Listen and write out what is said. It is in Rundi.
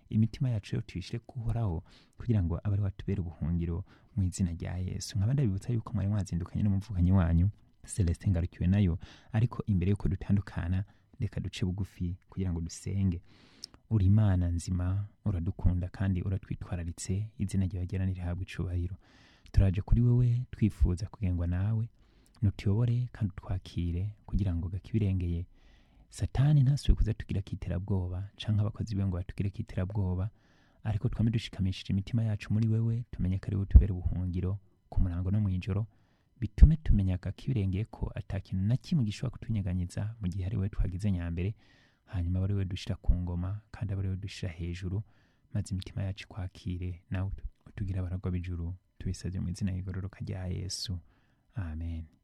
imitima yacu rero tuyishyire kuhoraho kugira ngo abe ari watubera ubuhungiro mu izina rya yesu nkaba ndabibutsa yuko mwari mwazindukanye n'umuvukanyi wanyu celestin ngarukiwe nayo ariko imbere y'uko dutandukana reka duce bugufi kugira ngo dusenge uri imana nzima uradukunda kandi uratwitwararitse izina ryawe ryera nirihabwa icubahiro turaje kuri wewe twifuza kugengwa nawe nutuyobore kandi utwakire kugira ngo gakibirengeye satani ntasubiye kuza tugira kiterabwoba canke abakozi biwe ngo batugire kiterabwoba ariko twame dushikamishije imitima yacu muri wewe tumenye ko ari we tubera ubuhungiro ku murango no mw'ijoro bitume tumenya kakibirengeye ko ata kintu na kimwe gishobora kutunyeganyiza mu gihe ari we twagize nyambere hanyuma aba ari we dushira ku ngoma kandi aba ari we dushira hejuru maze imitima yacu ikwakire nawe utugira abaragwa b'ijuru tubisabye mu izina y'igororoka rya yesu amen